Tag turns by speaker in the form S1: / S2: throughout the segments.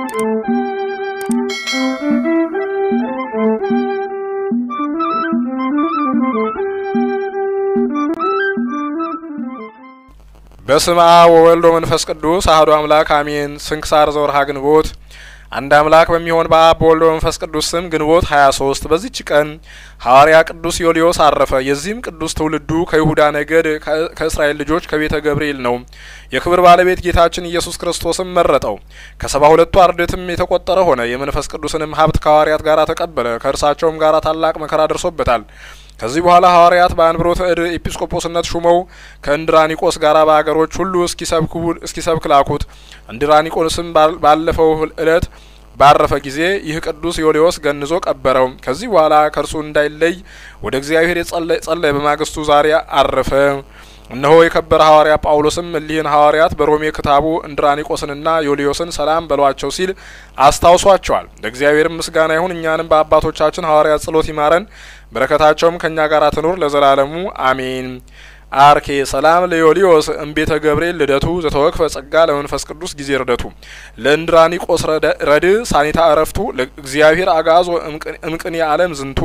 S1: በስመ አብ ወወልድ ወመንፈስ ቅዱስ አሐዱ አምላክ አሜን። ስንክሳር ዘወርሃ ግንቦት አንድ አምላክ በሚሆን በአብ በወልድ በመንፈስ ቅዱስ ስም ግንቦት ሀያ ሶስት በዚች ቀን ሐዋርያ ቅዱስ ዮልዮስ አረፈ። የዚህም ቅዱስ ትውልዱ ከይሁዳ ነገድ ከእስራኤል ልጆች ከቤተ ገብርኤል ነው። የክብር ባለቤት ጌታችን ኢየሱስ ክርስቶስም መረጠው። ከሰባ ሁለቱ አርድእትም የተቆጠረ ሆነ። የመንፈስ ቅዱስንም ሀብት ከሐዋርያት ጋር ተቀበለ። ከእርሳቸውም ጋር ታላቅ መከራ ደርሶበታል። ከዚህ በኋላ ሐዋርያት በአንብሮተ እድ ኤጲስቆጶስነት ሹመው ከእንድራኒቆስ ጋር በአገሮች ሁሉ እስኪሰብክ ላኩት። እንድራኒቆስም ባለፈው እለት ባረፈ ጊዜ ይህ ቅዱስ ዮልዮስ ገንዞ ቀበረው። ከዚህ በኋላ ከእርሱ እንዳይለይ ወደ እግዚአብሔር ጸለየ። በማግስቱ ዛሬ አረፈ። እነሆ የከበረ ሐዋርያ ጳውሎስም እሊህን ሐዋርያት በሮሜ ክታቡ እንድራኒቆስንና ዮልዮስን ሰላም በሏቸው ሲል አስታውሷቸዋል። ለእግዚአብሔርም ምስጋና ይሁን። እኛንም በአባቶቻችን ሐዋርያት ጸሎት ይማረን፣ በረከታቸውም ከእኛ ጋር ትኑር ለዘላለሙ አሜን። አርኬ ሰላም ለዮልዮስ እምቤተ ገብርኤል ልደቱ ዘተወክፈ ጸጋ ለመንፈስ ቅዱስ ጊዜ ርደቱ ለእንድራኒቆስ ረድ ሳኒታ እረፍቱ ለእግዚአብሔር አጋዞ እምቅን የዓለም ዝንቱ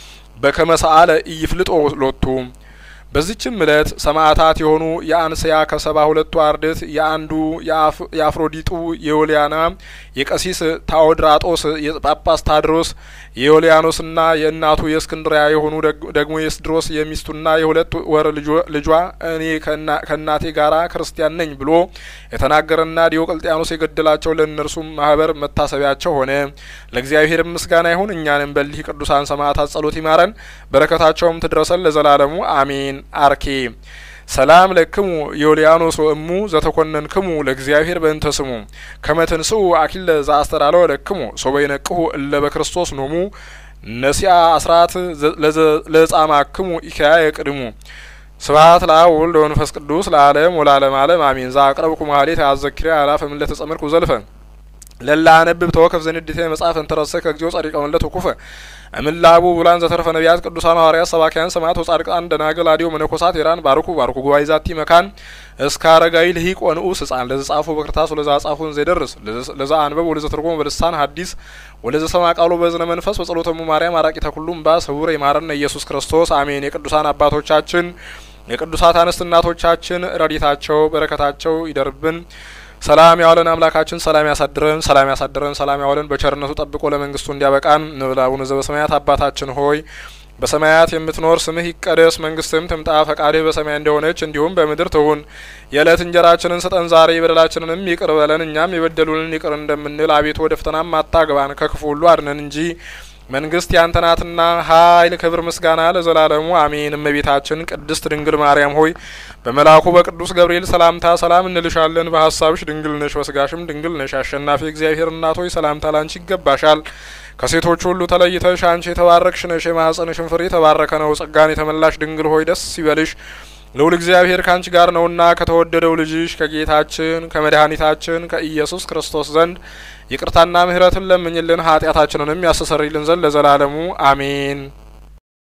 S1: በከመሰአለ ኢይፍልጦ ሎቱ በዚችም እለት ሰማዕታት የሆኑ የአንስያ ከሰባ ሁለቱ አርድእት የአንዱ የአፍሮዲጡ የዮልያና የቀሲስ ታኦድራጦስ የጳጳስ ታድሮስ የዮልያኖስና የእናቱ የእስክንድሪያ የሆኑ ደግሞ የስድሮስ የሚስቱና የሁለት ወር ልጇ እኔ ከእናቴ ጋራ ክርስቲያን ነኝ ብሎ የተናገረና ዲዮቅልጥያኖስ የገደላቸው ለእነርሱም ማህበር መታሰቢያቸው ሆነ። ለእግዚአብሔር ምስጋና ይሁን። እኛንም በሊህ ቅዱሳን ሰማዕታት ጸሎት ይማረን፣ በረከታቸውም ትድረሰን ለዘላለሙ አሜን። አርኬ ሰላም ለክሙ ዮልያኖስ ወእሙ ዘተኮነንክሙ ለእግዚአብሔር በእንተ ስሙ ከመትንስኡ አኪለ ዘአስተዳለወ ለክሙ ሶበ ይነቅሁ እለ በክርስቶስ ኖሙ ነሲአ አስራት ለጻማክሙ ኢካያ የቅድሙ ስብሐት ለአብ ወወልድ ወመንፈስ ቅዱስ ለዓለም ወለዓለመ ዓለም አሜን። ዘአቅረብኩ ማህሌት አዘኪርያ አላፈ እምእለ ተጸምርኩ ዘልፈ ለላ አነብብ ተወከፍ ዘንድቴ መጽሐፍ እንተረሰ ከግዚኦ ጸሪቀ መለት ወኩፈ እምላቡ ብላን ዘተርፈ ነቢያት ቅዱሳን ሐዋርያት ሰባኪያን ሰማዕት ወጻድቃን ደናግል አዲዮ መነኮሳት ሄራን ባርኩ ባርኩ ጉባኤ ዛቲ መካን እስከ አረጋዊ ልሂቅ ወንዑስ ሕፃን ለዘ ጻፉ በክርታስ ወለዛ ጻፉን ዘይደርስ ለዛ አንበብ ወለዘ ተርጎም በልሳን ሐዲስ ወለዘ ሰማ ቃሉ በዝነ መንፈስ በጸሎተሙ ማርያም አራቂተ ኩሉም ባ ስውር ይማረነ ኢየሱስ ክርስቶስ አሜን። የቅዱሳን አባቶቻችን የቅዱሳት አንስት እናቶቻችን ረዲታቸው በረከታቸው ይደርብን። ሰላም ያዋለን አምላካችን ሰላም ያሳድረን፣ ሰላም ያሳድረን፣ ሰላም ያዋለን በቸርነቱ ጠብቆ ለመንግስቱ እንዲያበቃን እንበል። አቡነ ዘበሰማያት አባታችን ሆይ በሰማያት የምትኖር ስምህ ይቀደስ፣ መንግስትም ትምጣ፣ ፈቃድህ በሰማይ እንደሆነች እንዲሁም በምድር ትሁን። የዕለት እንጀራችንን ስጠን ዛሬ፣ በደላችንንም ይቅር በለን እኛም የበደሉንን ይቅር እንደምንል፣ አቤቱ ወደ ፈተናም አታግባን ከክፉ ሁሉ አድነን እንጂ መንግስት ያንተ ናትና ኃይል፣ ክብር፣ ምስጋና ለዘላለሙ አሜን። እመቤታችን ቅድስት ድንግል ማርያም ሆይ በመልአኩ በቅዱስ ገብርኤል ሰላምታ ሰላም እንልሻለን። በሀሳብሽ ድንግል ነሽ፣ በስጋሽም ድንግል ነሽ። አሸናፊ እግዚአብሔር እናት ሆይ ሰላምታ ላንቺ ይገባሻል። ከሴቶች ሁሉ ተለይተሽ አንቺ የተባረክሽ ነሽ፣ የማኅፀንሽን ፍሬ የተባረከ ነው። ጸጋን የተመላሽ ድንግል ሆይ ደስ ይበልሽ ልዑል እግዚአብሔር ካንቺ ጋር ነውና ከተወደደው ልጅሽ ከጌታችን ከመድኃኒታችን ከኢየሱስ ክርስቶስ ዘንድ ይቅርታና ምሕረትን ለምኝልን ኃጢአታችንንም ያስተሰርይልን ዘንድ ለዘላለሙ አሜን።